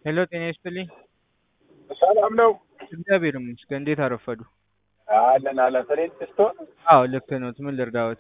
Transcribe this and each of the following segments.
ሄሎ ጤና ይስጥልኝ። ሰላም ነው? እግዚአብሔር ይመስገን። እንዴት አረፈዱ? አለን አለን። ፍሬንች ስቶን አዎ ልክ ነው። ምን ልርዳዎት?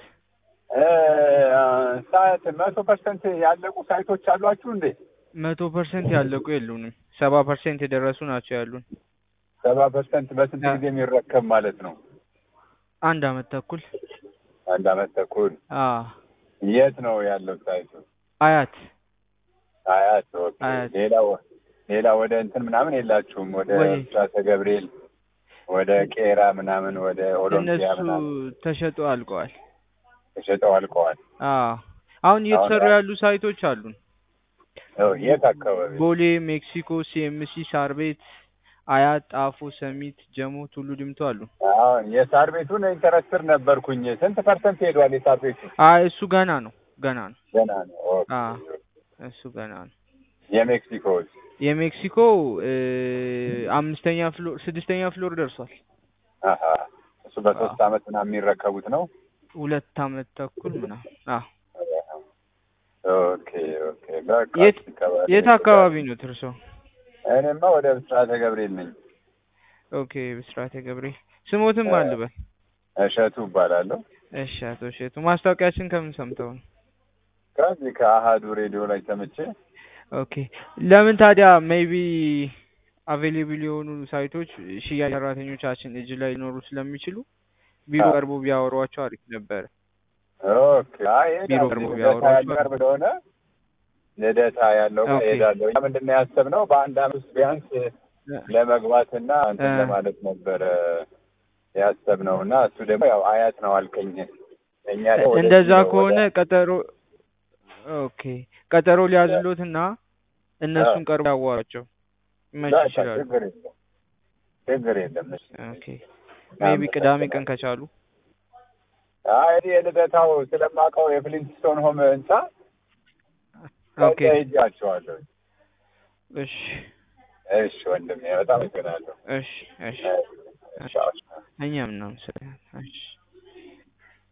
ሳይት መቶ ፐርሰንት ያለቁ ሳይቶች አሏችሁ እንዴ? መቶ ፐርሰንት ያለቁ የሉንም። ሰባ ፐርሰንት የደረሱ ናቸው ያሉን። ሰባ ፐርሰንት በስንት ጊዜ የሚረከብ ማለት ነው? አንድ አመት ተኩል። አንድ አመት ተኩል። አዎ የት ነው ያለው ሳይቱ? አያት አያት። ኦኬ። አያት። ሌላ ሌላ ወደ እንትን ምናምን የላችሁም? ወደ ወይ- ብስራተ ገብርኤል፣ ወደ ቄራ ምናምን፣ ወደ ኦሎምፒያ እነሱ ምናምን ተሸጦ አልቀዋል። ተሸጠው አልቀዋል። አዎ አሁን እየተሰሩ አሁን- ያሉ ሳይቶች አሉን። ኦ፣ የት አካባቢ? ቦሌ፣ ሜክሲኮ፣ ሲኤምሲ፣ ሳር ቤት፣ አያት፣ ጣፎ፣ ሰሚት፣ ጀሞ፣ ቱሉ ዲምቱ አሉ። አሁን የሳር ቤቱን ኢንተረስትር ነበርኩኝ። ስንት ፐርሰንት ሄዷል የሳር ቤቱ? አይ እሱ ገና ነው ገና ነው። ገና ነው። ኦኬ። አዎ እሱ ገና ነው። የሜክሲኮስ የሜክሲኮ እ፣ አምስተኛ ፍሎር ስድስተኛ ፍሎር ደርሷል። አሀ እሱ በሶስት አመት ምናምን የሚረከቡት ነው። ሁለት አመት ተኩል ምናምን። አዎ ኦኬ ኦኬ። በቃ የት አካባቢ የት አካባቢ ነው ትርሶ? እኔማ ወደ ብስራተ ገብርኤል ነኝ። ኦኬ ብስራተ ገብርኤል ስሞትም እ- አልበል። እሸቱ እባላለሁ። እሺ አቶ እሸቱ ማስታወቂያችን ከምን ሰምተው ነው? ከዚህ ከአሃዱ ሬዲዮ ላይ ሰምቼ ኦኬ ለምን ታዲያ ሜይቢ አቬሌብል የሆኑ ሳይቶች ሽያጭ ሰራተኞቻችን እጅ ላይ ሊኖሩ ስለሚችሉ ቢሮ አዎ። ቀርቦ ቢያወሯቸው አሪፍ ነበረ። ኦኬ። አይ ቢሮ እሄዳለሁ። ቀርቦ ልደታ ቢያወሯቸው ያልቀርብ ስለሆነ ልደታ ያለው ጋር ኦኬ። እሄዳለሁ። እኛ ምንድን ነው ያሰብነው በአንድ አመት ውስጥ ቢያንስ ለመግባትና እንትን እ። ለማለት ነበረ ያሰብነው እና እሱ ደግሞ ያው አያት ነው አልከኝ። እኛ ደግሞ ወደ እንደዛ ቢሮ ከሆነ ወደ- ቀጠሮ ኦኬ ቀጠሮ ሊያዝሎትና እነሱን ቀርቦ ያዋሯቸው መች በቃ ይችላሉ። ችግር የለም ችግር የለም። እሺ። ኦኬ ሜይቢ ቅዳሜ ቀን ከቻሉ አይ እኔ የልደታው ስለማውቀው የፍሊንትስቶን ሆም ህንጻ ኦኬ ሄጃቸዋለሁ። እሺ እሺ ወንድሜ በጣም አመሰግናለሁ። እሺ እሺ እሺ፣ ቻው። እኛም እናመሰግናለን። እሺ